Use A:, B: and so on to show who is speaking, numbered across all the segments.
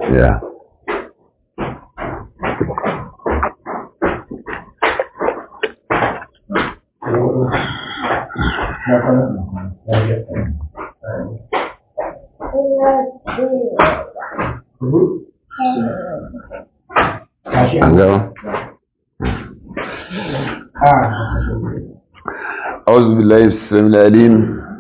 A: ya an gama أعوذ بالله السميع العليم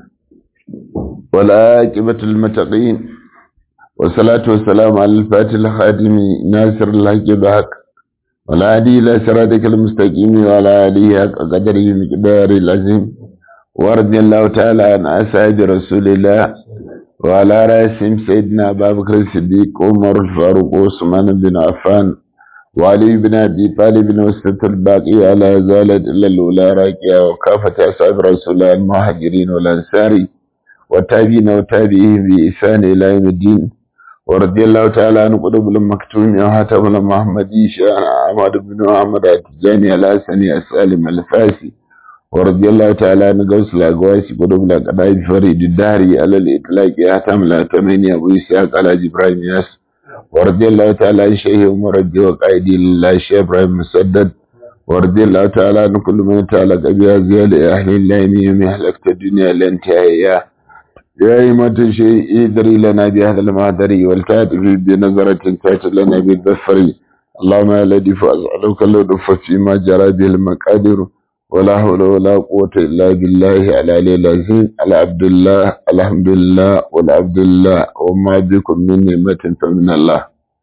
A: والعاقبة المتقين والصلاة والسلام على الفاتح الخاتم ناصر الحق بحق والهادي إلى صراطك المستقيم وعلى آله حق قدره مقدار العظيم ورضي الله تعالى عن أصحاب رسول الله وعلى رأسهم سيدنا أبا بكر الصديق عمر الفاروق وعثمان بن عفان وعلي بن أبي طالب وسط الباقي على زالت إلا الأولى راكية وكافة أصحاب رسول الله المهاجرين والأنصار والتابعين وتابعيهم بإحسان إلى يوم الدين ورضي الله تعالى عن قلوب المكتوم وهاتم المحمدي شان أحمد بن محمد التجاني الحسني السالم الفاسي ورضي الله تعالى عن قوس الأقواسي قلوب الأقداء فريد الدهري على الإطلاق هاتم الأتمين أبو إسحاق على جبرائيل ياسر ورضي الله تعالى عن شيخ عمر الدين وقائدي لله شيخ ابراهيم مسدد ورضي الله تعالى عن كل من تعلق بها لأهل الله من أهلكت الدنيا لانتهائها يا إيمة شيء ادري لنا بهذا المهدري والكاتب بنظرة تأتي لنا بالظفر اللهم يا الذي فأسألك اللطف فيما جرى به المقادر ولا حول ولا قوة إلا بالله على العظيم على عبد الله الحمد لله والعبد الله وما بكم من نعمة فمن الله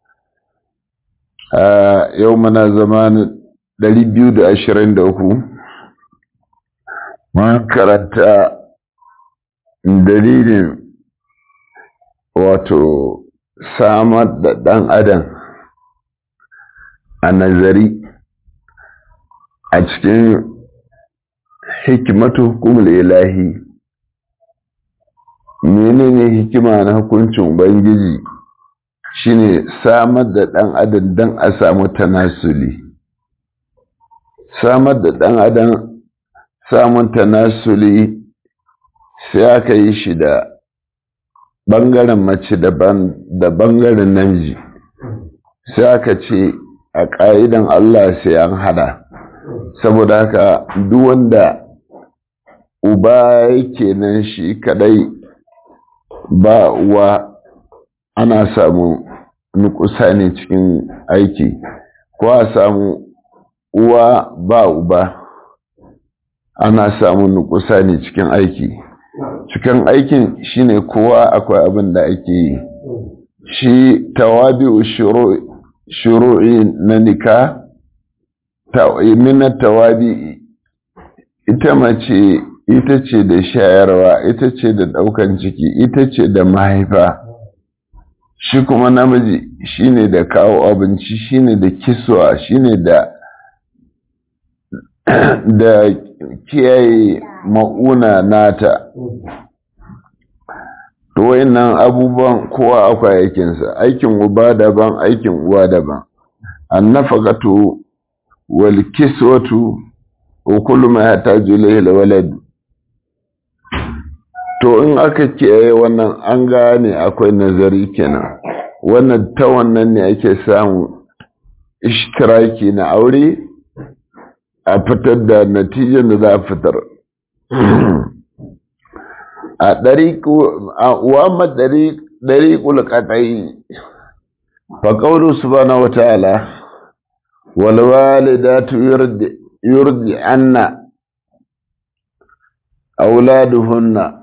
A: آه يومنا زمان دليل بيود أشرين دوكو ما كرت dalilin wato samar da ɗan adam a nazari a cikin hikimatu hukumul ilahi menene hikima na hukuncin ubangiji shine samar da ɗan adam don a samu tanasuli samar da ɗan adam samun tanasuli sai aka yi shi da ɓangaren mace daban da ɓangaren namiji sai aka ce a ƙa'idan Allah sai an hada saboda haka duk wanda uba yake nan shi kadai ba uwa ana samu nukusa ne cikin aiki ko a samu uwa ba uba ana samu nukusa ne cikin aiki cikin aikin shine kowa akwai abin da ake yi shi tawabi shuru'i na nika minar tawabi ita mace ita ce da shayarwa ita ce da ɗaukan ciki ita ce da mahaifa shi kuma namiji shine da kawo abinci shine da kiswa shine da da kiyaye ma'una nata to wayannan abubuwan kowa akwai aikinsa aikin uba daban aikin uwa daban annafaqatu wal kiswatu wa kullu ma yahtaju ilayhi al walad to in aka kiyaye wannan an gane akwai nazari kenan wannan ta wannan ne ake samu ishtiraki na aure a fitar da natijar da za a fitar a wamma ɗariƙul ƙaɗai faƙauru subhanahu wa ta'ala walwalidatu yurdi anna auladuhunna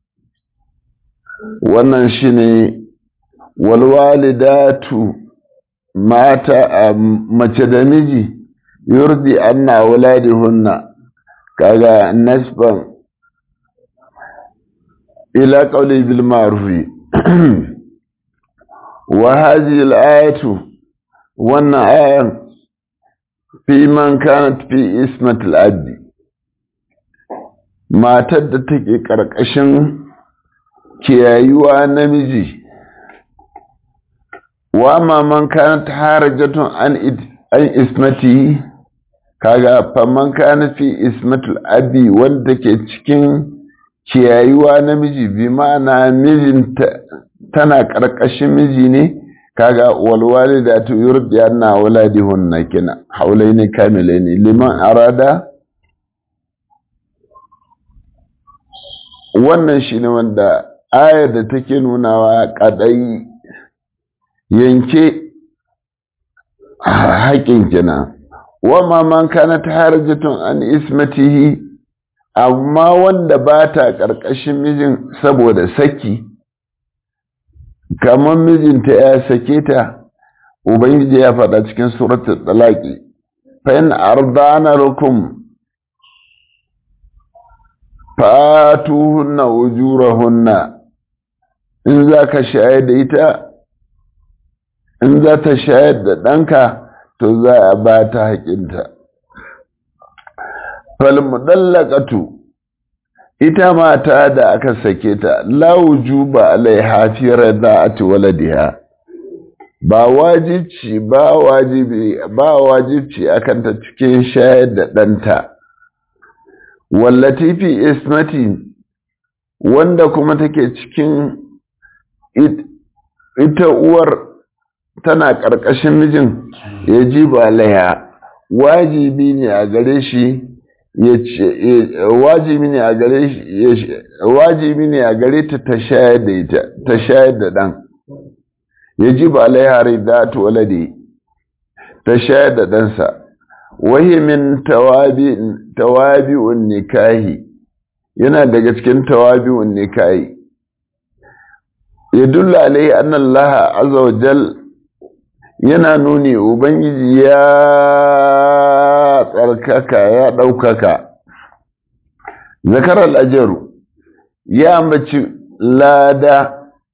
A: wannan shine walwalidatu mata mace da miji yurdi anna auladihunna kaga nasban ila qawli bil ma'ruf wa hadhihi al ayatu wannan ayan fi man kanat fi ismat al abdi matar da take karkashin kiyayuwa namiji wa ma man kanat harajatun an an ismati kaga faman kana fi ismatul abi wanda ke cikin ciyayuwa namiji bi ma'ana mijinta tana ƙarƙashin miji ne kaga walwalidatu yurdiyanna auladihunna kina haulaini kamilaini liman arada wannan shine wanda ayar da take nunawa kadai yanke haƙin kina wama man kana harjatun an ismatihi amma wanda ba ta ƙarƙashin mijin saboda saki kamar mijinta ya sake ta ubangiji ya faɗa cikin suratul talaqi fa in ardana lakum fatuhunna ujurahunna in za ka shayar da ita in za ta shayar da ɗanka to za a ba ta haƙinta falmudallaqatu ita mata da aka sake ta la wujuba alaiha fi rada'ati waladiha ba wajibci ba wajibi ba wajibci akan ta cikin shayar da ɗanta wallati fi ismati wanda kuma take cikin ita uwar tana ƙarƙashin mijin ya ji ba laya wajibi ne a gare shi ya ce wajibi ne a gare shi wajibi ne a gare ta ta shayar da ita ta shayar da dan ya ji ba laya ridatu waladi ta shayar da ɗansa wahi min tawabi tawabi'un nikahi yana daga cikin tawabi'un nikahi yadullu alaihi anna Allah azza wa jal yana nuni ubangiji ya tsarkaka ya ɗaukaka zakarar ajaru ya ambaci lada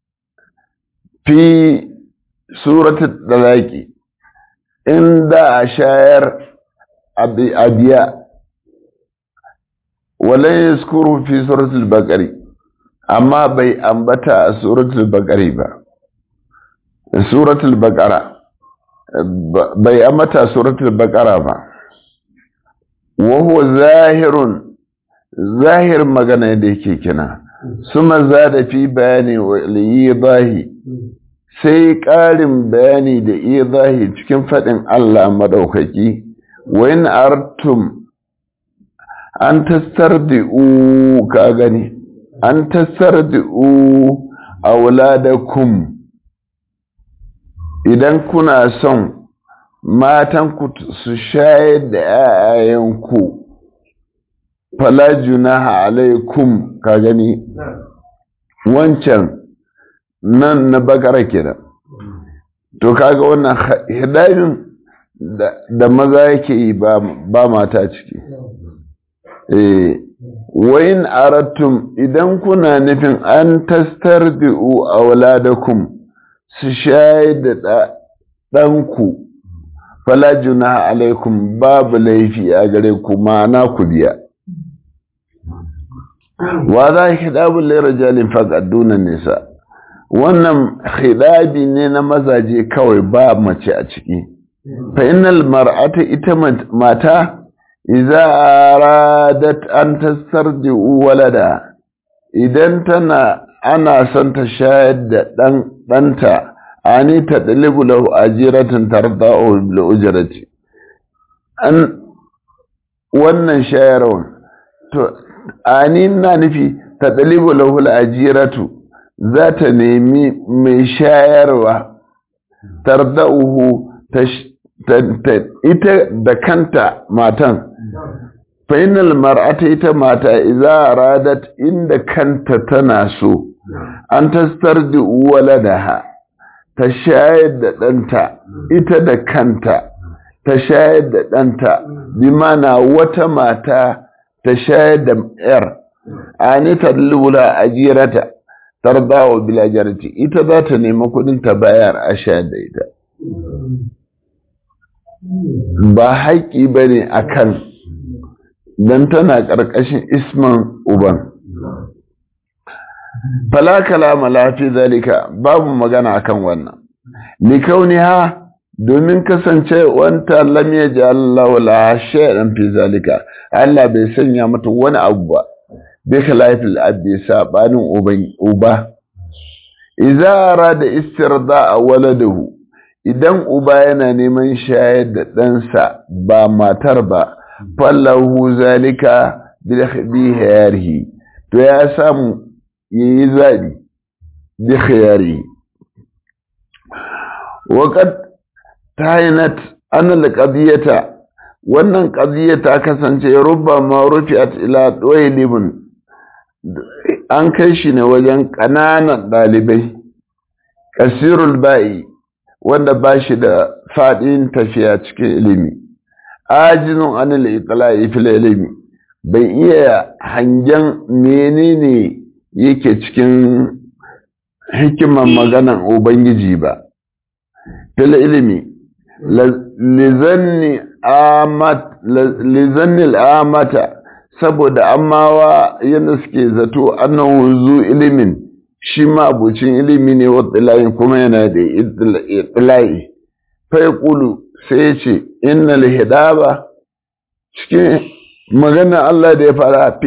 A: fi suratul dalaki inda a shayar abiya walan yaskuru fi suratul baqari amma bai ambata a suratul baqari ba suratul baqara bai ambata suratul baqara ba wa huwa zahirun zahir magana da yake kina suma zada fi bayani wa liyidahi sai ƙarin bayani da idahi cikin faɗin Allah madaukaki wa in artum an tastardi'u ka gani an tastardi'u auladakum idan kuna son matanku su shayar da ‘ya'yayenku fala junaha alaikum ka gani wancan nan na bakara kenan to kaga wannan hidayin da maza yake yi ba mata ciki eh wayin aratum idan kuna nufin an tastardi'u auladakum su shayar da ɗanku fala junaha alaikum babu laifi a gare ku ma'ana ku biya wa za hidabun lera jalin faƙaddunan nisa wannan hidabi ne na mazaje kawai ba mace a ciki fa innal mar'ata ita mata idza aradat an tastardi walada idan tana ana son ta shayar da dan danta ani ta dalibu lahu ajiratan tarda'u bil ujrati an wannan shayarwa to ani na nufi ta dalibu lahu al ajiratu za ta nemi mai shayarwa tarda'uhu ita da kanta matan fainal mar'ata ita mata idza radat inda kanta tana so an tastar da waladaha ta shayar da ɗanta ita da kanta ta shayar da ɗanta bi mana wata mata ta shayar da ‘yar ani ta lula ajirata tardawa bilajarci ita za ta nemi kudin ta bayar a shayar da ita ba haƙƙi ba ne a kan don tana ƙarƙashin isman uban falakala malafi zalika babu magana akan wannan likauni ha domin kasance wanta lam ya ji Allah wala shay'an fi zalika Allah bai sanya mata wani abu ba bai kalafil abbi sabanin uban uba idza arada istirda'a waladahu idan uba yana neman shayar da ɗansa ba matar ba fallahu zalika bi khiyarihi to ya samu yayi zabi bi khiyarihi waqad tayinat an alqadiyata wannan qadiya ta kasance rubbama rufi'at ila daylibun an kai shi ne wajen ƙananan ɗalibai kasirul ba'i wanda ba shi da faɗin tafiya cikin ilimi ajinun anil iqla'i fil ilimi bai iya hangen menene yake cikin hikiman maganan ubangiji ba fil ilimi lizanni amata saboda amawa yadda suke zato annahu zu ilimin shi ma abucin ilimi ne wa tsilayin kuma yana da tsilayi fai kulu sai ya ce innal hidaba cikin magana Allah da ya fara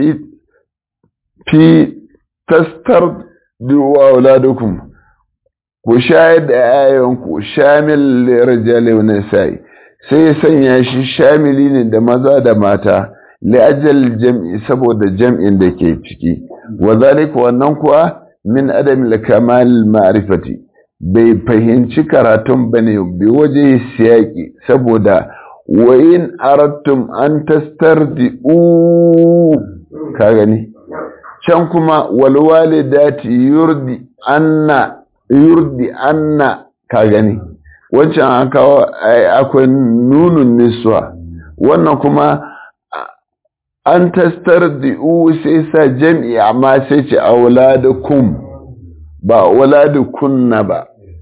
A: fi tastar duwa wuladukum ku shayar da yayanku shamil rijali wa nisa'i sai ya sanya shi shamili ne da maza da mata li'ajal jam'i saboda jam'in da ke ciki wa zalika wannan kuwa min adam kamal ma'rifati bai fahimci karatun bane bi waje siyaki saboda wa in aradtum an tastardi'u ka gani can kuma wal walidati yurdi anna yurdi anna ka gani wancan an kawo akwai nunun niswa wannan kuma an tastardi'u sai sa jam'i amma sai ce auladukum ba auladukunna ba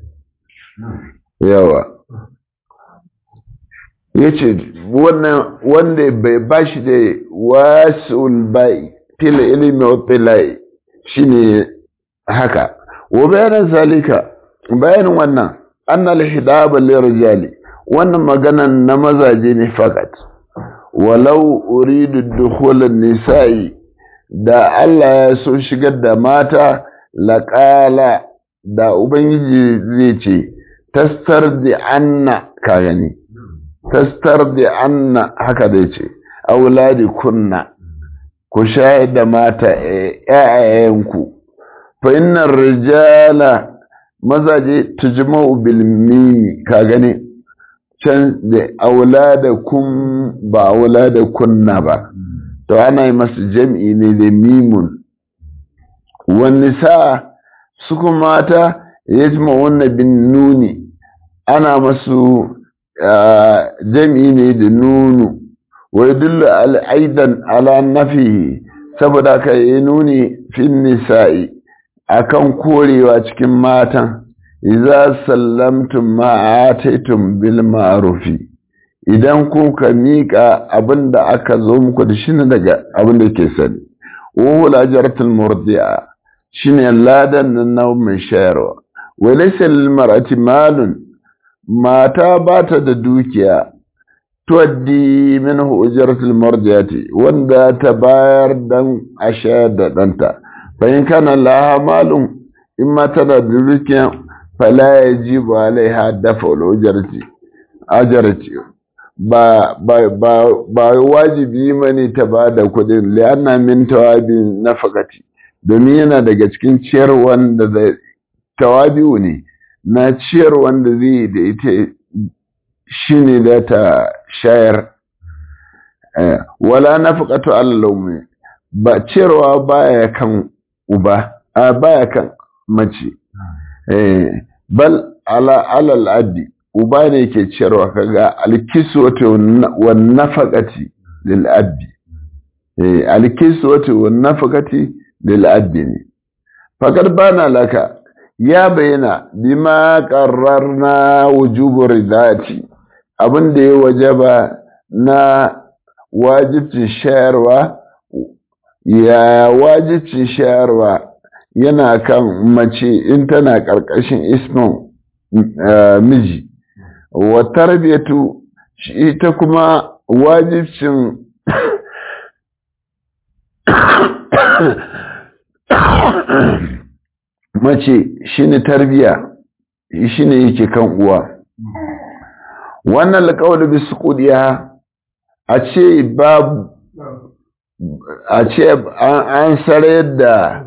A: yawa yace wannan wanda bai bashi da wasul bai fil ilmi wa tilai shine haka wa bayanan zalika bayanin wannan annal hidaba lirijali wannan maganan na mazaje ne fakat walau uridu dukhulun nisa'i da Allah ya so shigar da mata laqala da ubangiji zai ce tastardi anna ka gani tastardi anna haka zai ce auladi kunna ku shayar da mata ƴaƴayenku fa innar rijala mazaje tujma'u bil mimi ka gani can da auladakum ba auladakunna ba to ana yi masu jam'i ne da mimun wani sa su kuma mata ya ji wannan bin nuni ana masu jam'i ne da nunu wai dullu al'aidan ala nafi saboda ka yi nuni fin nisa'i akan korewa cikin matan iza sallamtum ma ataitum bil ma'rufi idan kuka mika abinda aka zo muku da shi daga abin da ke sani wa ajratul murdi'a shine ladan nan mai shayarwa wa laysa lil mar'ati malun mata bata da dukiya tuwaddi minhu ujratul murdi'ati wanda ta bayar dan a shayar da danta fa in kana laha malun in ma tana da dukiya fala yajibu alaiha dafa ujrati ajrati ba ba ba ba wajibi mane ta bada kudin lianna min tawabin nafaqati domin yana daga cikin ciyar wanda da tawabi'u ne na ciyar wanda zai da ita shine da ta shayar wala nafaqatu allawmi ba ciyarwa baya kan uba a baya kan mace bal ala alal addi uba ne ke ciyarwa kaga alkiswatu wan nafaqati lil abdi eh alkiswatu wan nafaqati lil abdi ne fakar bana laka ya bayyana bima qarrarna wujubu ridati abin da ya wajaba na wajibcin shayarwa ya wajibcin shayarwa yana kan mace in tana ƙarƙashin ismin miji wa tarbiyatu ita kuma wajibcin mace shine tarbiya shine yake kan uwa wannan alƙawar bisu ƙudiya a ce babu a ce an sarayar da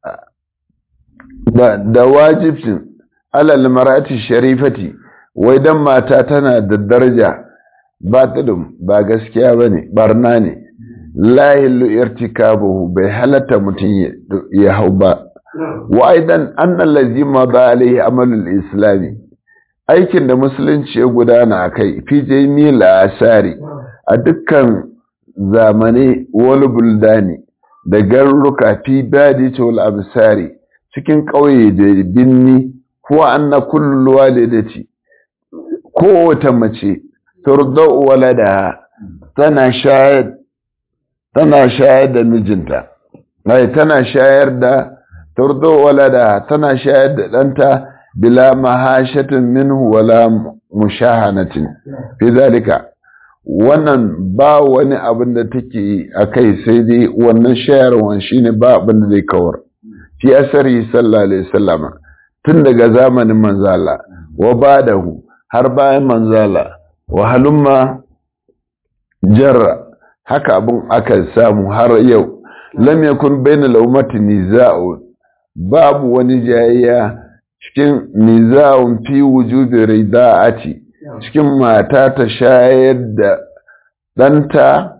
A: da wajibcin alal marati sharifati wai dan mata tana da daraja ba tudum ba gaskiya ba ne barna ne lahillu irtikabuhu bai halatta mutum ya hau ba wa aidan annal lazima ba alaihi amalul islami aikin da musulunci ya gudana a kai fi jami'il asari a dukkan zamane wal buldani da garuruka fi badi wal absari cikin ƙauye da binni ko anna kullu walidati kowace mace turdau walada tana shayar tana shayar da mijinta ai tana shayar da turdau walada tana shayar da ɗanta bila mahashatin minhu wala mushahanatin fi zalika wannan ba wani abin da take a kai sai dai wannan shayarwan shine ba abin da zai kawar fi asari sallallahu alaihi wasallama tun daga zamanin manzala wa badahu har bayan manzala wa halumma jarra haka abin aka samu har yau lam yakun bainal ummati niza'u babu wani jayayya cikin niza'un fi wujubi rida'ati cikin mata ta shayar da ɗanta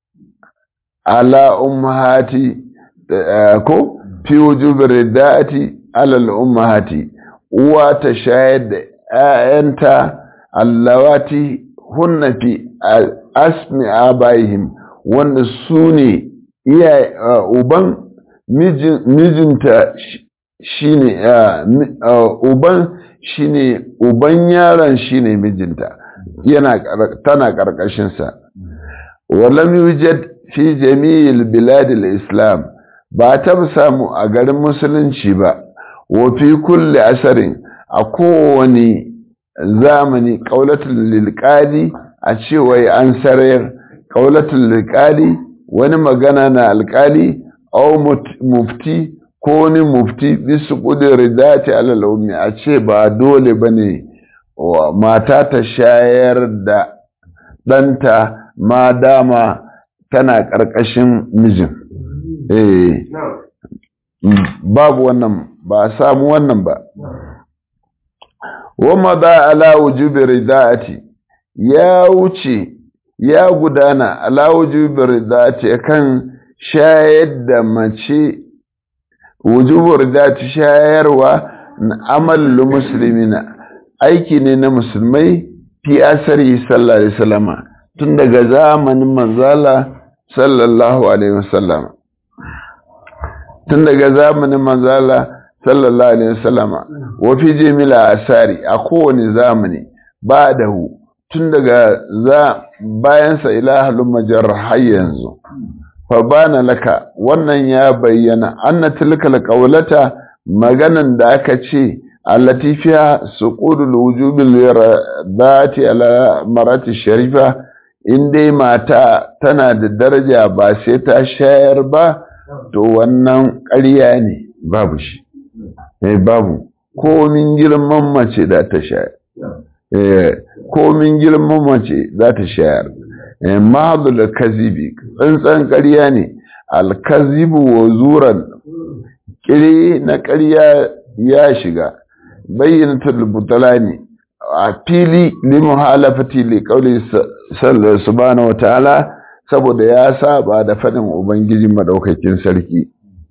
A: ala ummahati ko fi wujubi rida'ati ala ummahati uwa ta shayar da ‘ya'yanta allawati hunna fi asmi abayhim wanda su ne uban mijinta shine uban shine uban yaron shine mijinta yana tana karkashin sa walam yujad fi jami'il biladil islam ba ta samu a garin musulunci ba wa fi kulli asarin a kowane zamani qaulatul lilqadi a cewa an sarayar qaulatul lilqadi wani magana na alkali au mufti ko wani mufti bisu ƙudurin dace alalaumi a ce ba dole ba ne mata ta shayar da ɗanta ma dama tana ƙarƙashin mijin eh babu wannan ba a samu wannan ba wama ba ala wujubi rida'ati ya wuce ya gudana ala wujubi rida'ati kan shayar da mace wujubar da ta shayarwa na amalin musulmina aiki ne na musulmai fi asari sallallahu alaihi wasallama tun daga zamanin manzala sallallahu alaihi wasallama tun daga zamanin manzala sallallahu alaihi wasallama wa fi jimila asari a kowane zamani ba da hu tun daga za bayansa ilahalun majar har yanzu fabana laka wannan ya bayyana anna tilkal qawlata maganan da aka ce allati fiha suqudul wujubil radati ala marati sharifa in dai mata tana da daraja ba sai ta shayar ba to wannan ƙarya ne babu shi eh babu komin girman mace da ta shayar eh komin girman mace za ta shayar mahadul kazibi tsantsan ƙarya ne alkazibu wa zuran kire na ƙarya ya shiga bayyanatul butalani a fili limu halafati li qauli subhanahu wa ta'ala saboda ya saba da fadin ubangiji madaukakin sarki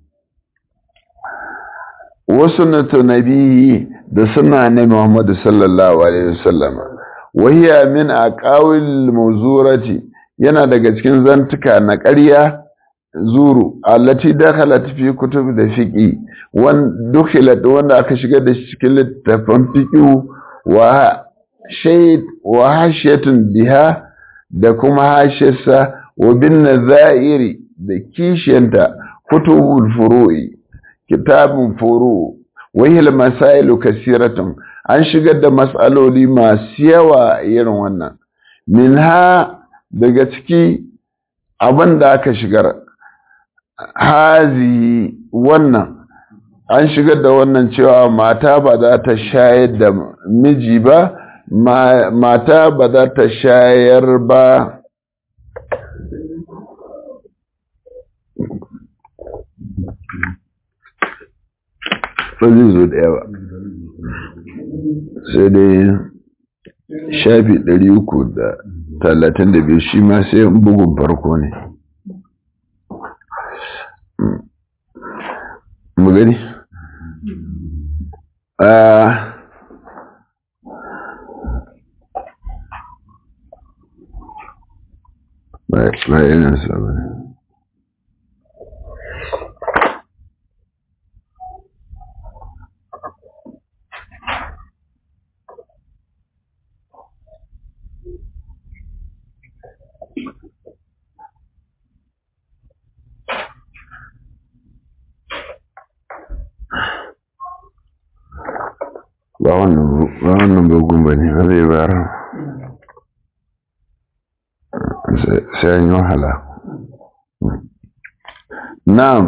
A: wasu na nabihi da suna ne Muhammadu sallallahu alaihi wasallam wahiya min aqawil muzurati yana daga cikin zantuka na ƙarya zuru allati dakhalat fi kutub da fiqi wan dukhilat wanda aka shiga da shi cikin littafin fiqi wa shayd wa hashiyatun biha da kuma hashiyarsa wa bin nazairi da kishiyanta kutubul furu'i kitabun furu wahil masailu kasiratun an shigar da matsaloli masu yawa irin wannan minha daga ciki abin da aka shigar hazi wannan an shigar da wannan cewa mata ba za ta shayar da miji ba mata ba za ta shayar ba ba zai zo da yawa sai dai shafi ɗari uku da talatin da biyu shi ma sai bugun farko ne mu gani ba yana sabon ba wannan bugun ba ne ba zai bayar sai an yi wahala na'am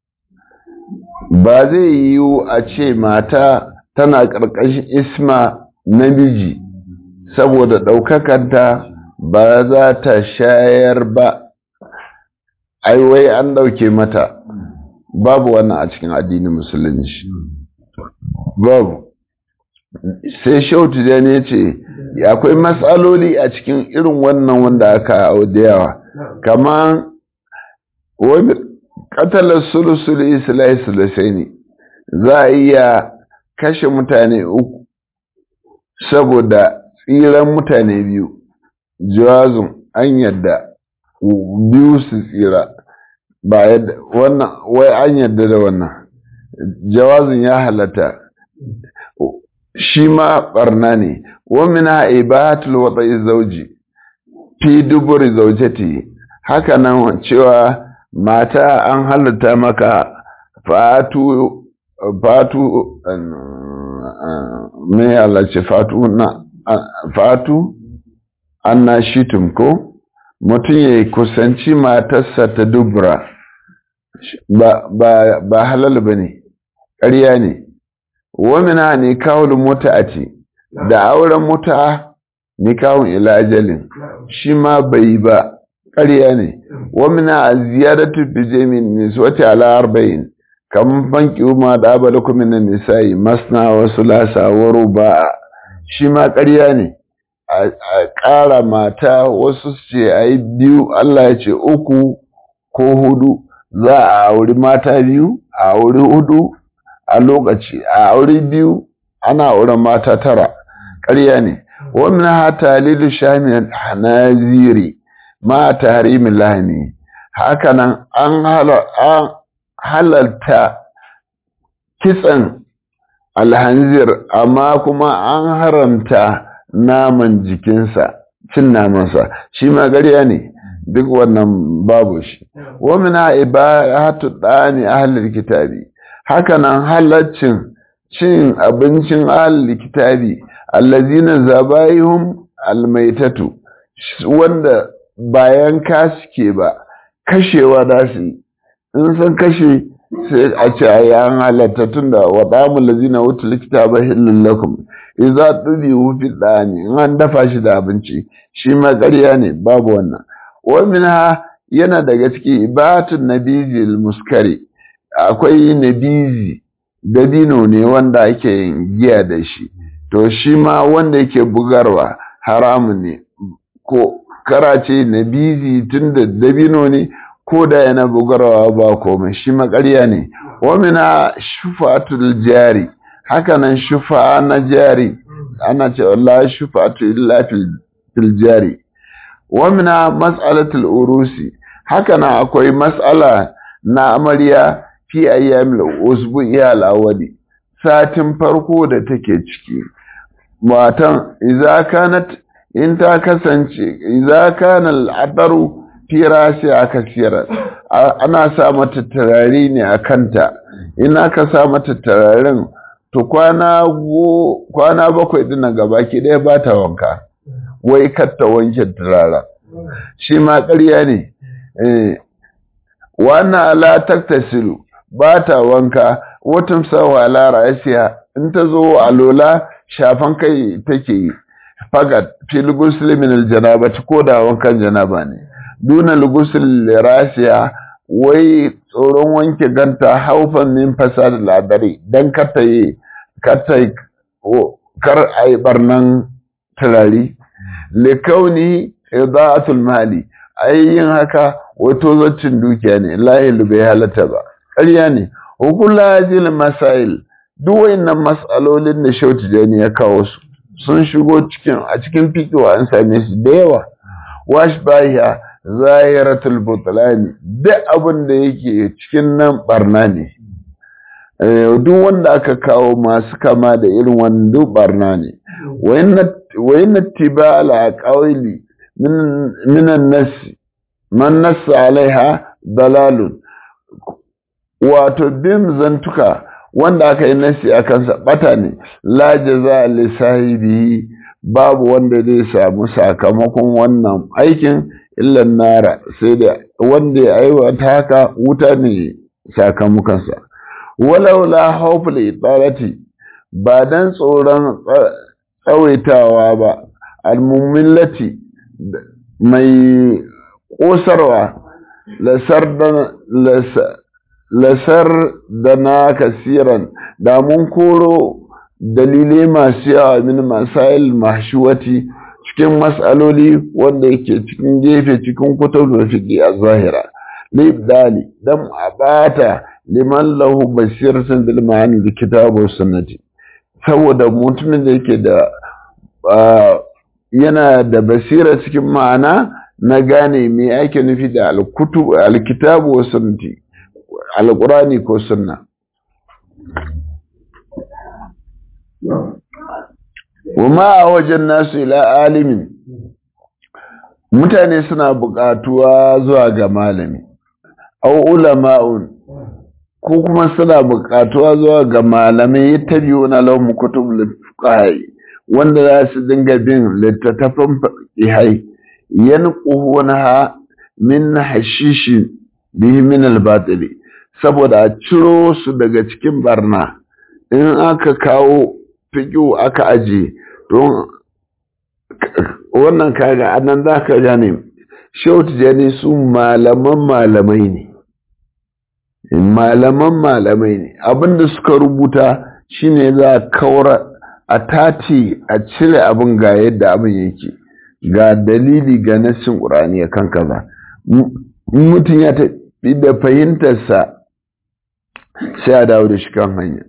A: ba zai yiwu a ce mata tana ƙarƙashin isma namiji saboda ɗaukakanta ba za ta shayar ba aiwai an ɗauke mata babu wannan a cikin addinin musulunci babu sai shautu da ne ce akwai matsaloli a cikin irin wannan wanda aka da yawa kamar wani katalar sulusul islai sulusai ne za a iya kashe mutane uku saboda tsiran mutane biyu jawazin an yadda biyu su tsira ba yadda wannan wai an yadda da wannan jawazin ya halatta shi ma barna ne wamina ibatul wada'i zauji fi duburi zaujati haka nan cewa mata an halatta maka fatu fatu me Allah ce fatu na fatu anna shitum ko mutum ya kusanci matarsa ta dubura ba ba ba halal bane ƙarya ne wamina ne kawul muta'ati da auren muta nikahun ila ajalin shi ma bai ba ƙarya ne wamina ziyaratu bi jamin niswati ala arba'in kam banki ma da abalakum min nisa'i masna wa sulasa wa ruba'a shi ma ƙarya ne a ƙara mata wasu ce ai biyu Allah ya ce uku ko hudu za a auri mata biyu a auri hudu a lokaci a aure biyu ana auren mata tara ƙarya ne wannan hata lilu shamin hanaziri ma tahrimin lahani hakanan an halalta kitsan alhanzir amma kuma an haramta naman jikinsa cin namansa shi ma ƙarya ne duk wannan babu shi wa min ibahatu dani ahlul kitabi hakanan halaccin cin abincin ahlul kitabi allazina zabaihum almaitatu wanda bayan ka suke ba kashewa da su in san kashe sai a ce a yi an halatta tun da waɗamun lazina wuta likita ba hillun lakum iza ɗubi wufi ɗani in an dafa shi da abinci shi ma ƙarya ne babu wannan wamin ha yana daga ciki ibatun nabizi muskari akwai nabizi dabino ne wanda ake yin giya da shi to shi ma wanda yake bugarwa haramun ne ko karace nabizi tun da dabino ne ko da yana bugarwa ba komai shi makarya ne wamina shufatul jari hakanan shufa na jari ana ce Allah shufatu illa fil jari wamina mas'alatul urusi hakanan akwai mas'ala na amarya fi ayyamil usbu'i al-awwali satin farko da take ciki matan idza kanat in ta kasance idza kana al-ataru fira sai aka siyar ana sa mata turare ne a kanta in aka sa mata turaren to kwana go kwana bakwai din nan gaba ki ɗaya ba ta wanka wai kar ta wanke turaren shi ma ƙarya ne eh wannan ala taktasilu ba ta wanka watan sawa ala ra'asiya in ta zo a lola shafan kai take yi fakat fil ghusl min al janabati ko da wankan janaba ne duna al ghusl rasiya wai tsoron wanke ganta haufan min fasad al adari dan kata yi kata kar ai barnan turari likauni idaatul mali ayyin haka wato zaccin dukiya ne lahi bai halatta ba ƙarya ne hukula jil masail duk wayannan mas'alolin da shauti jani ya kawo su sun shigo cikin a cikin fikiwa an same su da yawa wash bahiya zahiratul butlani duk abin da yake cikin nan barna ne duk wanda aka kawo masu kama da irin wannan duk barna ne wayanna tiba ala qawli min an-nas man nassa alaiha dalalun wato bim zantuka wanda aka yi nasi a kansa bata ne la jaza li sahibi babu wanda zai samu sakamakon wannan aikin illan nara sai da wanda ya aiwata haka wuta ne sakamakonsa walau la hawful idarati ba dan tsoron tsawaitawa ba almumillati mai kosarwa lasar da na kasiran da mun koro dalilai masu yawa min masail mahshuwati cikin matsaloli wanda yake cikin gefe cikin kutubul fiqi a zahira libdali dan abata liman lahu basiratun bil ma'ani da kitabu sunnati saboda mutumin da yake da yana da basira cikin ma'ana na gane me ake nufi da alkitabu wa sunnati alqurani ko sunna wama a wajen nasu ila alimin mutane suna buƙatuwa zuwa ga malami au ulama'un ko kuma suna buƙatuwa zuwa ga malamai ya tabi wani laumu kutub littafai wanda za su dinga bin littattafan ihai yan ha min hashishi bihi min albatili saboda a ciro su daga cikin barna in aka kawo fiƙo aka aje don wannan kaga annan za ka gane shautu jani su malaman malamai ne malaman malamai ne abinda suka rubuta shine za a kawar a tati a cire abin ga yadda abin yake ga dalili ga nassin ƙurani kan kaza mutum ya tafi da fahimtarsa sai a dawo da shi kan hanya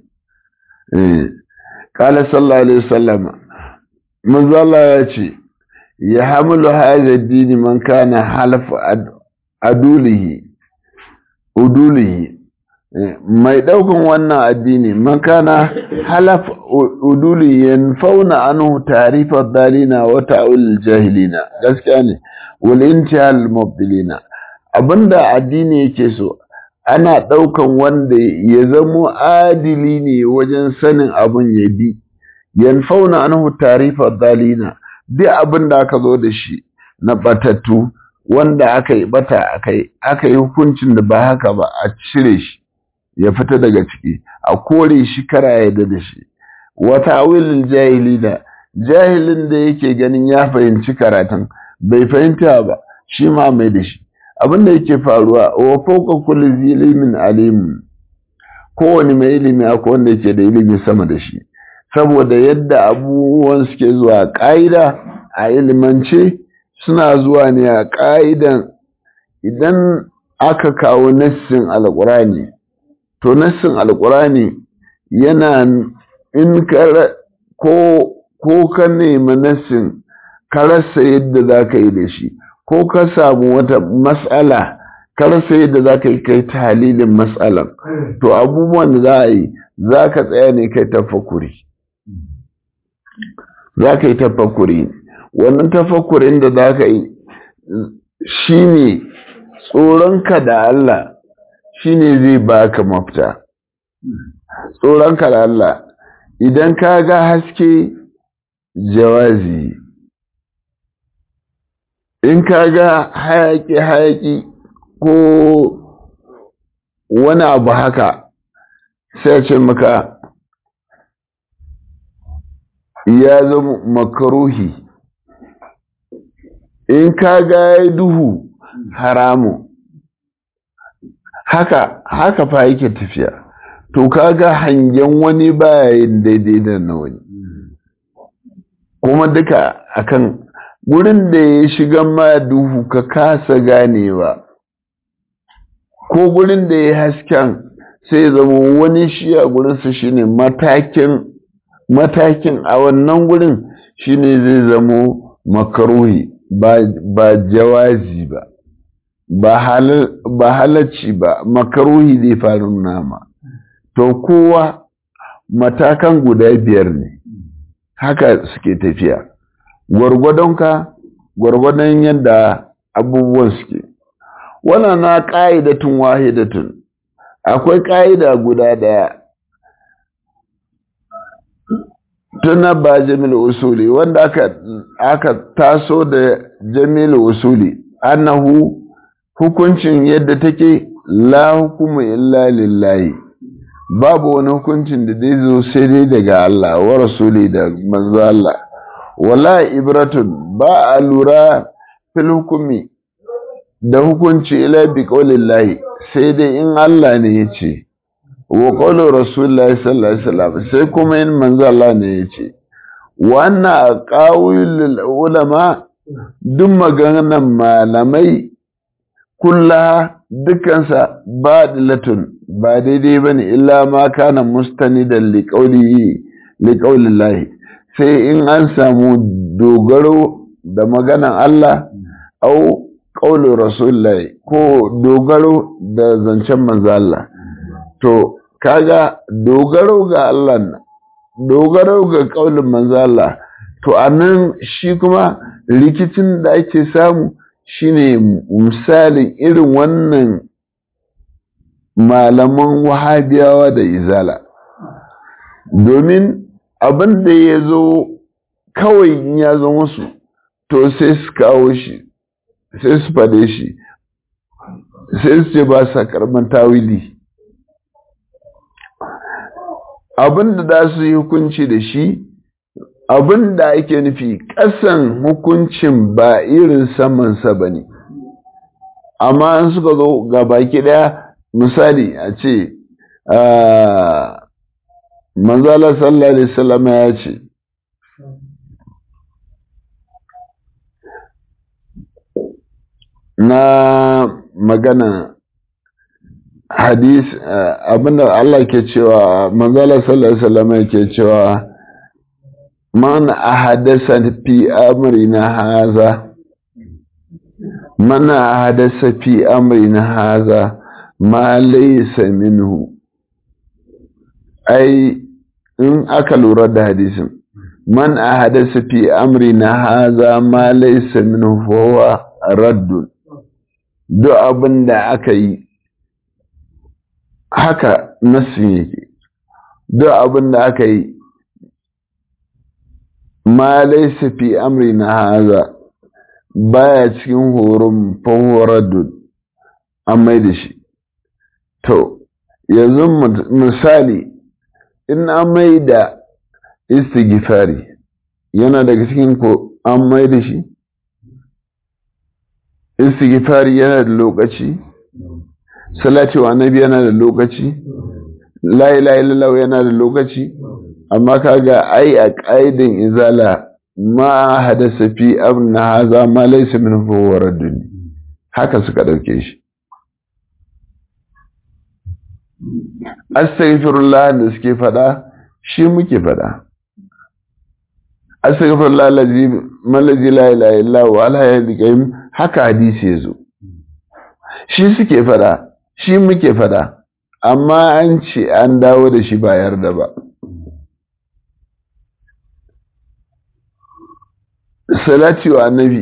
A: kala sallallahu alaihi wasallam manzo Allah ya ce ya hamilu hadha dini man kana halaf adulihi udulihi mai daukan wannan addini man kana halaf udulihi yanfauna anhu ta'rifa dalina wa ta'ul jahilina gaskiya ne wal intihal mubtilina abinda addini yake so ana ɗaukan wanda ya zamo adili ne wajen sanin abin ya bi yanfauna anhu tarifa dalina duk abin da aka zo da shi na batattu wanda aka yi bata akai aka yi hukuncin da ba haka ba a cire shi ya fita daga ciki a kore shi kara ya da shi wata awilin jahilina jahilin da yake ganin ya fahimci karatun bai fahimta ba shi ma mai da shi abin da yake faruwa wa fauka kulli zilimin alimun kowane mai ilimi akwai wanda yake da ilimi sama da shi saboda yadda abubuwan suke zuwa ƙa'ida a ilimance suna zuwa ne a ƙa'idan idan aka kawo nassin alƙurani to nassin alƙurani yana in ko ko ka nemi nassin ka rasa yadda za ka yi da shi ko ka samu wata matsala ka rasa yadda za ka yi kai ta halilin matsalan to abubuwan da za a yi za ka tsaya ne kai tafakuri za ka yi tafakuri wannan tafakurin da za ka yi shi ne tsoronka da Allah shi ne zai baka mafita tsoronka da Allah idan ka ga haske jawazi in ka ga hayaki-hayaki ko wani abu haka sai ce maka ya zama makaruhi in ka ga ya duhu haramu haka haka fa yake tafiya to kaga hangen wani baya yin daidai da na wani kuma duka akan gurin da ya shiga ma duhu ka kasa ganewa ko gurin da ya hasken sai zama wani shi a gurinsa shine matakin matakin a wannan gurin shine zai zamo makaruhi ba jawazi ba ba halacci ba makaruhi zai faru nama to kowa matakan guda biyar ne haka suke tafiya gwargwadonka gwargwadon yadda abubuwan suke wannan na ƙa'idatun wahidatun akwai ƙa'ida guda ɗaya tuna ba jamil usuli wanda aka, aka taso da jamil usuli annahu hukuncin yadda take la hukumu illa lillahi babu wani hukuncin da zai zo sai dai daga Allah wa rasuli da manzo Allah wala ibratun ba a lura fil hukumi da hukunci ila bi qaulillahi sai dai in Allah ne ya ce wa qawlu rasulullahi sallallahu alaihi wasallam sai kuma in manzo Allah ne ya ce wannan qawlul ulama duk maganan malamai kulla dukansa badilatun ba daidai bane illa ma kana mustanidan li qawlihi li qaulillahi sai in an samu dogaro da maganan Allah au ƙaunin rasulullahi ko dogaro da zancen manzo Allah to kaga dogaro ga Allah dogaro ga ƙaunin manzo Allah to anan shi kuma rikicin da ake samu shine misalin irin wannan malaman wahabiyawa da izala domin abin da ya zo kawai ya zo musu to sai su kawo shi sai su fade shi sai su ce ba sa karban tawili abin da za su yi hukunci da shi abin da ake nufi ƙasan hukuncin ba irin samansa ba ne amma an suka zo ga baki ɗaya misali a ce manzala sallallahu alaihi wasallam ya ce na magana hadis abinda Allah ke cewa manzala sallallahu alaihi wasallam yake cewa man ahadasa fi amrina haza man ahadasa fi amrina haza ma laysa minhu ai in aka lura da hadisin man ahadasa fi amrina haza ma laysa minhu fa huwa raddun duk abin da aka yi haka nassin yake duk abin da aka yi ma laisa fi amri na haza baya cikin horon fahoradun an mai da shi to yanzu misali in an mai da istighfari yana daga cikin ko an mai da shi istighfari yana da lokaci salati wa annabi yana da lokaci la ilaha illallah yana da lokaci amma kaga ai a qaidin izala ma hadasa fi amna haza ma laysa min huwa raddun haka suka dauke shi astaghfirullah da suke fada shi muke fada astaghfirullah allazi malazi la ilaha illa huwa ala yadhim haka hadisi yazo shi suke fada shi muke fada amma an ce an dawo da shi ba yarda ba salati wa annabi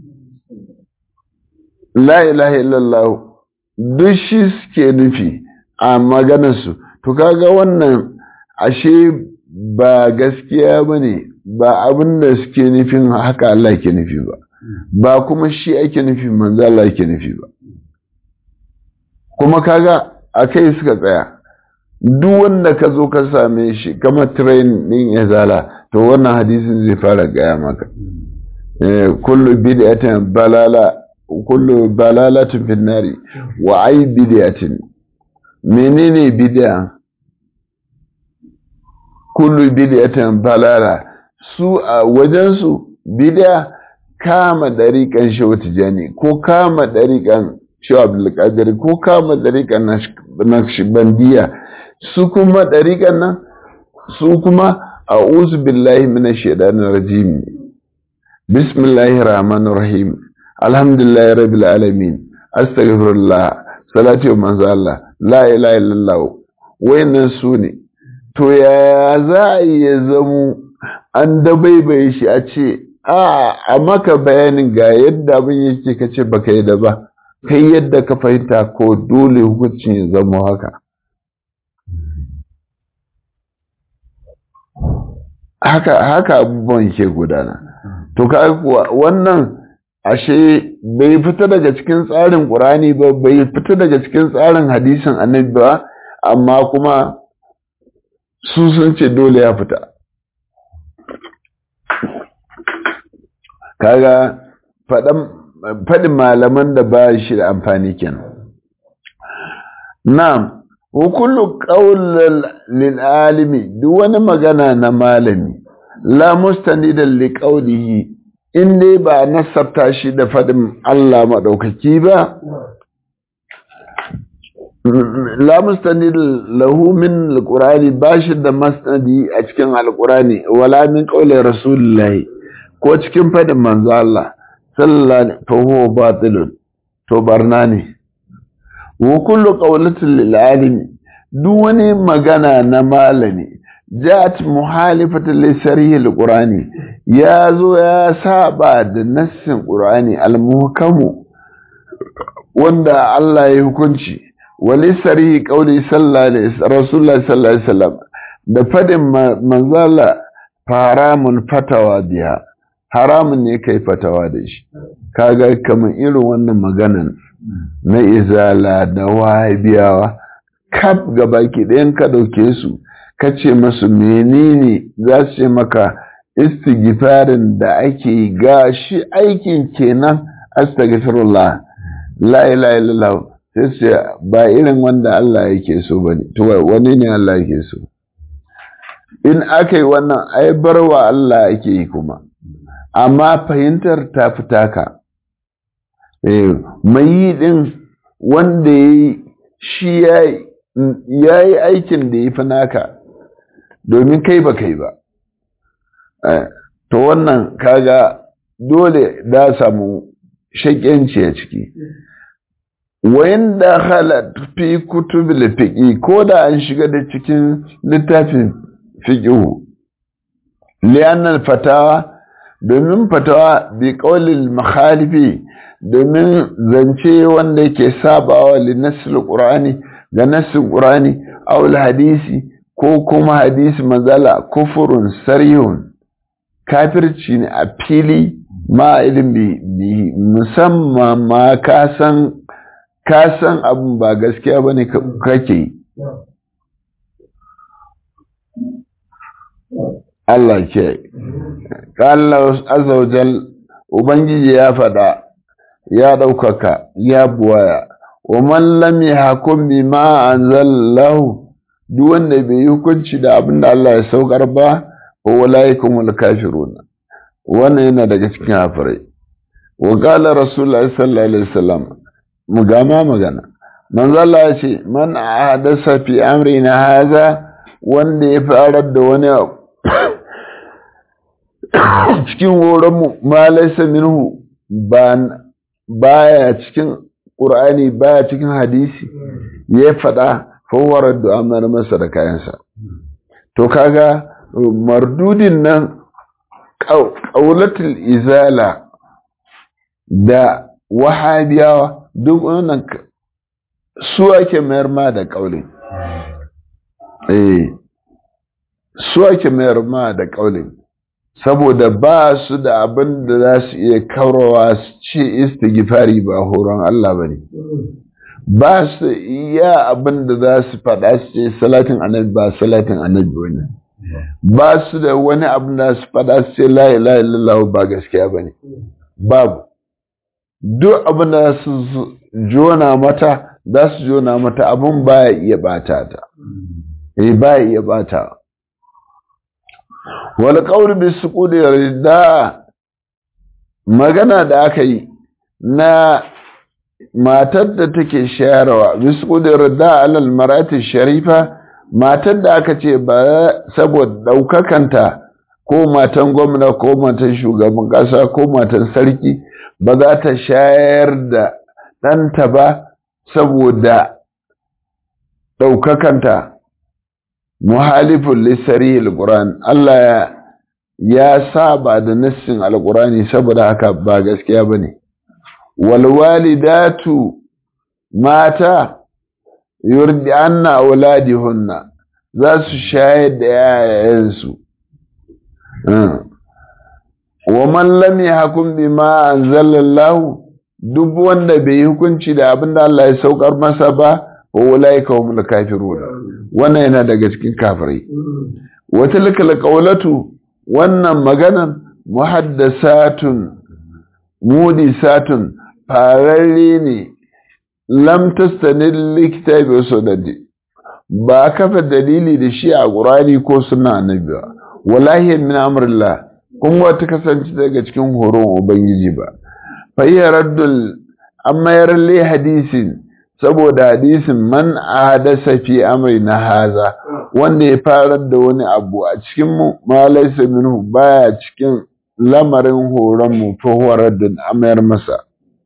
A: la ilaha illallah duk shi suke nufi a maganarsu to kaga wannan ashe ba gaskiya ba ne ba abin da suke nufin haka Allah ke nufi ba ba kuma shi ake nufi manzo Allah ke nufi ba kuma kaga a kai suka tsaya duk wanda ka zo ka same shi kama train din izala to wannan hadisin zai fara gaya maka kullu bid'atin balala kullu balalatin fin nari wa ay bid'atin menene bid'a kullu bid'atin balala su a wajen su bid'a kama dariƙan shehu tijani ko kama dariƙan shehu abdulkadir ko kama dariƙan naqshbandiya su kuma dariƙan nan su kuma a'udhu billahi minash shaitanir rajim bismillahir rahmanir rahim alhamdulillahi rabbil alamin astaghfirullah salati wa manzo Allah la ilaha illallah wayannan su ne to yaya za a iya zamo an dabaibaye shi a ce a a maka bayanin ga yadda abin yake ka ce baka yi da ba kai yadda ka fahimta ko dole hukuncin ya zama haka haka haka abubuwan ke gudana to ka wannan ashe bai fita daga cikin tsarin ƙurani ba bai fita daga cikin tsarin hadisin annabi ba amma kuma su sun ce dole ya fita kaga faɗin malaman da ba shi da amfani kenan na'am wa kullu qawlin lil alimi duk wani magana na malami la mustanidan li qawlihi in dai ba nasabta shi da faɗin Allah maɗaukaki ba la mustanid lahu min alqur'ani bashi da masnadi a cikin alqur'ani wala min qawli rasulillahi ko cikin faɗin manzo Allah sallallahu alaihi fa huwa batilun to barna ne wa kullu qawlatin lil alimi duk wani magana na malami jat muhalifatan li sarihi alqur'ani ya zo ya saba da nassin qur'ani almuhkamu wanda Allah ya hukunci wali sarihi qauli sallallahu alaihi rasulullah sallallahu alaihi wasallam da fadin manzala haramun fatawa biya haramun ne kai fatawa da shi kaga kamar irin wannan maganan na izala da wahabiyawa kaf gabaki ɗayan ka ɗauke su ka ce masu menene za su ce maka istighfarin da ake ga shi aikin kenan astaghfirullah la ilaha illallah sai su ba irin wanda Allah yake so bane to wani ne Allah yake so in aka yi wannan ai barwa Allah ake yi kuma amma fahimtar ta fita ka mai yi din wanda ya yi shi ya yi aikin da ya fi naka domin kai ba kai ba to wannan kaga dole da samu shaƙyanci a ciki wayan da halat fi kutubil fiqi ko da an shiga da cikin littafin fiqhu li'anna fatawa domin fatawa bi qawlil makhalifi domin zance wanda yake sabawa li nasil qur'ani ga nasil qur'ani aw hadisi ko kuma hadisi mazala kufurun sarihun kafirci ne a fili ma ilimi musamman ma ka san ka san abin ba gaskiya ba ne kake yi Allah ke Allah azawajal Ubangiji ya faɗa ya ɗaukaka ya buwaya wa man lam yahkum bima anzalallahu duk wanda bai yi hukunci da abin da Allah ya saukar ba wa walaikumul kafiruna wannan yana daga cikin hafirai wa qala rasulullahi sallallahu alaihi wasallam mu gama magana manzo Allah ya ce man ahadasa fi amrina haza wanda ya farar da wani abu cikin horon mu ma laysa minhu ba baya cikin qur'ani baya cikin hadisi ya faɗa fawar da amana masa da kayansa to kaga mardudin nan ƙaulatul izala da wahabiyawa duk wannan su ake mayar ma da ƙaulin eh su ake mayar ma da ƙaulin saboda ba su da abin da za su iya kaurawa su ce istighfari ba horon Allah ba ne ba su iya abin da za su faɗa su ce salatin annabi ba salatin annabi wani ba su da wani abin da su faɗa su ce la ilaha illallah ba gaskiya ba ne babu duk abin da su jona mata za su jona mata abin ba ya iya bata ta eh ba ya iya bata wal qawl bi suqudi rida magana da aka yi na matar da take shayarwa bi suqudi rida alal marati sharifa matar da aka ce ba saboda daukakanta ko matan gwamna ko matan shugaban kasa ko matan sarki ba za ta shayar da ɗanta ba saboda ɗaukakanta muhalifin lissari al Allah ya saba da nassin alƙurani saboda haka ba gaskiya ba ne walwalidatu mata yurdi anna auladihunna za su shayar da yayayensu wa man lam yahkum bima anzalallahu duk wanda bai yi hukunci da abin da Allah ya saukar masa ba wa ulaika humul kafirun wannan yana daga cikin kafirai wa tilkal qawlatu wannan maganan muhaddasatun mudisatun fararre ne lam tastanil likitabi wa sunnati ba kafa dalili da shi a qur'ani ko sunna annabi ba wallahi min amrillah kuma wata kasance daga cikin horon ubangiji ba fayyaraddul an mayar le hadisin saboda hadisin man ahadasa fi amri na haza wanda ya farar da wani abu a cikin mu ma laysa minhu baya cikin lamarin horon mu fa huwa raddun amayar masa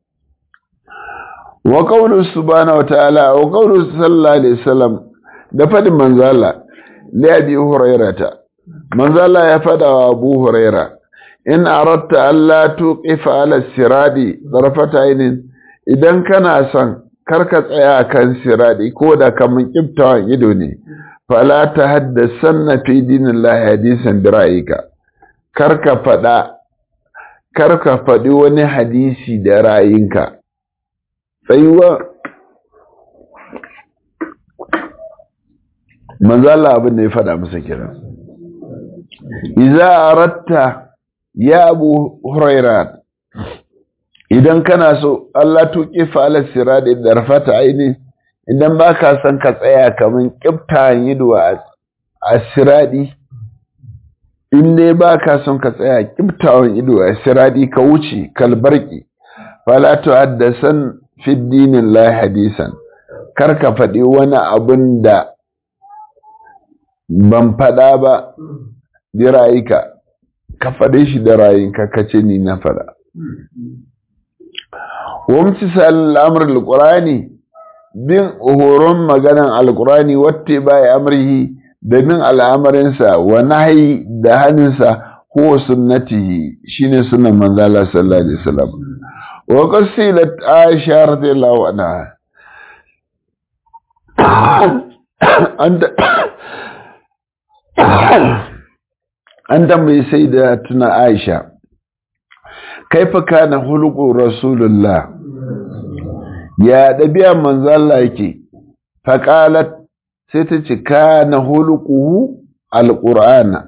A: wa qawlu subhanahu wa ta'ala wa qawlu sallallahu alaihi wasallam da fadin manzala li abi hurairata manzala ya fada wa abu huraira in aratta Allah tuqifa ala siradi zarfata ainin idan kana son karka tsaya kan siradi ko da kaman kiftawan ido ne fala ta haddasanna fi dinillahi hadisan bi ra'ayika karka fada karka fadi wani hadisi da ra'ayinka tsayuwa manzo Allah abin da ya fada masa kira idza aratta ya abu huraira idan kana so Allah tuƙi fa'ala siradi da rafata aini idan ba ka son ka tsaya kamar ƙifta yido a siradi in dai ba ka son ka tsaya ƙiftawan ido a siradi ka wuce kalbarki fala tu haddasan fi dinin la hadisan kar ka faɗi wani abin da ban faɗa ba bi ra'ayika ka faɗe shi da rayinka ka ce ni na faɗa. Wamci al'amur al'urani bin horon maganan al'urani wata baya amurhi da bin al'amarinsa wa nahi da hannunsa ko sunnatihi shine sunan manzala sallallahu alaihi wasallam wa qasilat aisha radiyallahu anha anta an tambayi sai da tuna aisha kaifa kana hulqu rasulullah ya dabi'a manzo Allah yake faqalat sai ta ce kana hulquhu alqur'ana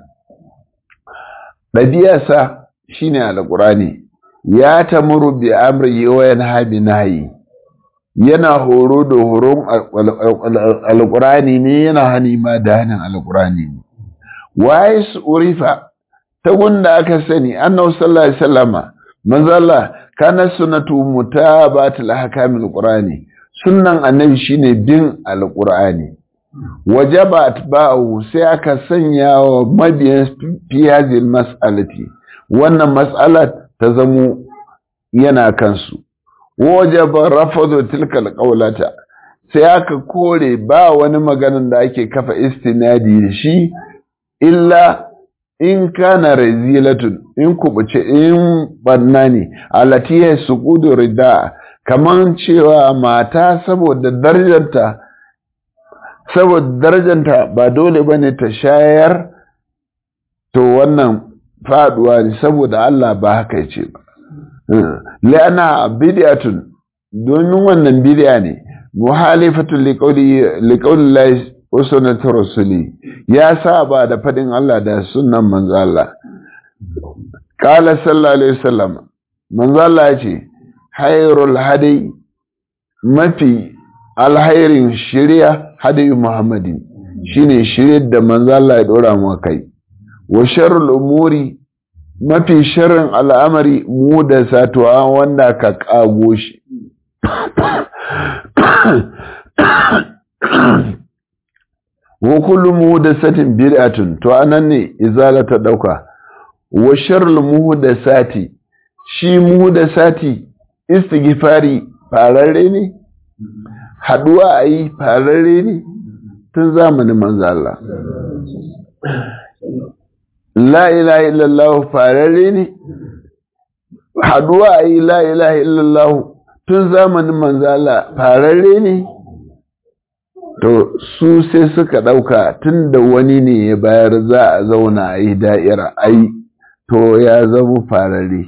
A: dabi'arsa shine alqur'ani ya tamuru bi amri wa yanha bi nahyi yana horo da horon alqur'ani ne yana hani ma da hanin alqur'ani ne waye su urifa ta gunda aka sani annabi sallallahu alaihi wasallama manzo Allah kana sunnatu mutabatul ahkamil qur'ani sunnan annabi shine bin alqur'ani wajaba atba'u sai aka sanya wa mabiyan fi hadhihi mas'alati wannan mas'alat ta zamo yana kansu wajaba rafadu tilkal qawlata sai aka kore ba wani maganan da ake kafa istinadi da shi illa in kana razilatun in kubuce in banna ne alati ya suqudu rida kaman cewa mata saboda darajarta saboda darajarta ba dole bane ta shayar to wannan faduwa ne saboda Allah ba haka yace ba la'ana bid'atun domin wannan bid'a ne muhalifatu liqauli lahi wa sunnati rasuli ya saba da fadin Allah da sunnan manzo Allah qala sallallahu alaihi wasallam manzo Allah ya ce hayrul hadi mafi alhairin shari'a hadi muhammadin shine shiryar da manzo Allah ya dora mu kai wa sharrul umuri mafi sharrin al'amari mu da satuwa wanda ka kago shi wa kullu muhdathatin bid'atun to anan ne izala ta dauka wa sharrul muhdathati shi muhdathati istighfari fararre ne haduwa ayi fararre ne tun zamanin manzo Allah la ilaha illallah fararre ne haduwa ayi la ilaha illallah tun zamanin manzo Allah fararre ne to su sai suka ɗauka tun da wani ne ya bayar za a zauna a yi da'ira ai to ya zama farare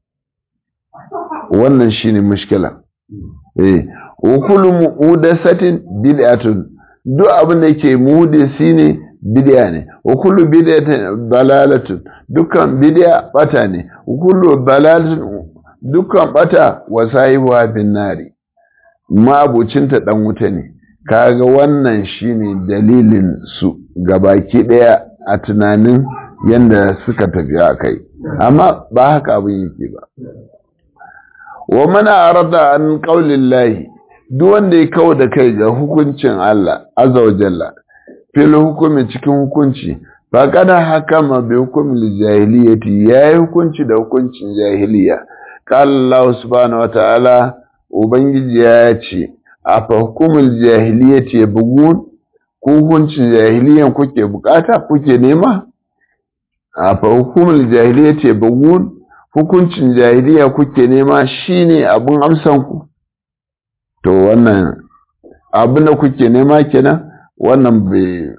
A: wannan shi ne mushkila eh ukulu mudasatin bid'atun duk abin da ke mudisi ne bid'a ne ukulu bid'atin dalalatun dukkan bid'a bata ne ukulu dalalatun dukkan bata wasahibu bin nari mabucinta dan wuta ne kaga wannan shine dalilin su gabaki daya a tunanin yanda suka tafi a kai amma ba haka abin yake ba wa mana arada an qaulillahi duk wanda ya kawo da kai ga hukuncin Allah azza wa jalla fil hukumi cikin hukunci fa kada hakama bi hukumil jahiliyati yayi hukunci da hukuncin jahiliya qala Allah subhanahu wa ta'ala ubangiji ya ce a hukumul jahiliyyati ya bugun hukuncin jahiliyan kuke bukata kuke nema a hukumul jahiliyyati ya bugun hukuncin jahiliya kuke nema shine abun amsan ku to wannan abin da kuke nema kenan wannan bai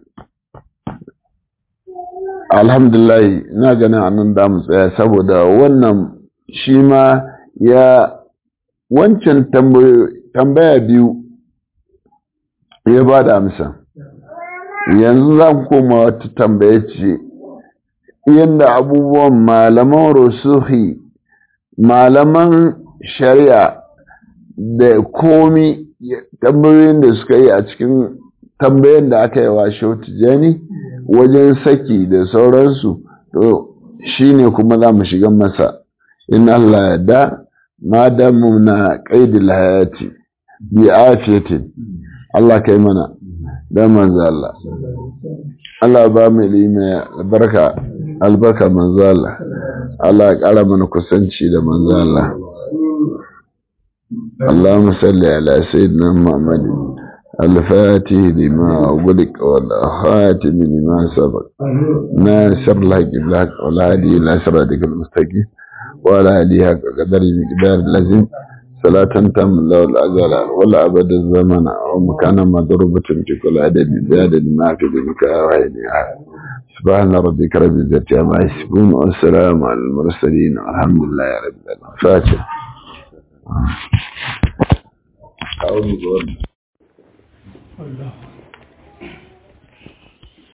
A: alhamdulillah ina ganin anan da mu tsaya saboda wannan shi ma ya wancan tambaya biyu ya ba da amsa yanzu za ku koma wata tambaya ce yadda abubuwan malaman rusuhi malaman shari'a da komi tambayoyin da suka yi a cikin tambayan da aka yi wa tijani wajen saki da sauransu to shi ne kuma za mu shiga masa in Allah ya da ma damu na ƙaidil hayati bi afiyatin Allah kai mana dan manzo Allah Allah ba mu ilimi albarka albarka manzo Allah Allah ya ƙara mana kusanci da manzo Allah اللهم صل على سيدنا محمد الفاتح لما أغلق والخاتم لما سبق ناصر الحق بالحق والهادي إلى صراطك المستقيم وعلى آله حق قدر مقدار اللازم صلاة تم له الأزل ولا أبد الزمن ومكان مضروبة في كل عدد بعدد ما في ذلك وعين سبحان ربك رب العزة عما يصفون والسلام على المرسلين والحمد لله رب العالمين فاتح أعوذ بالله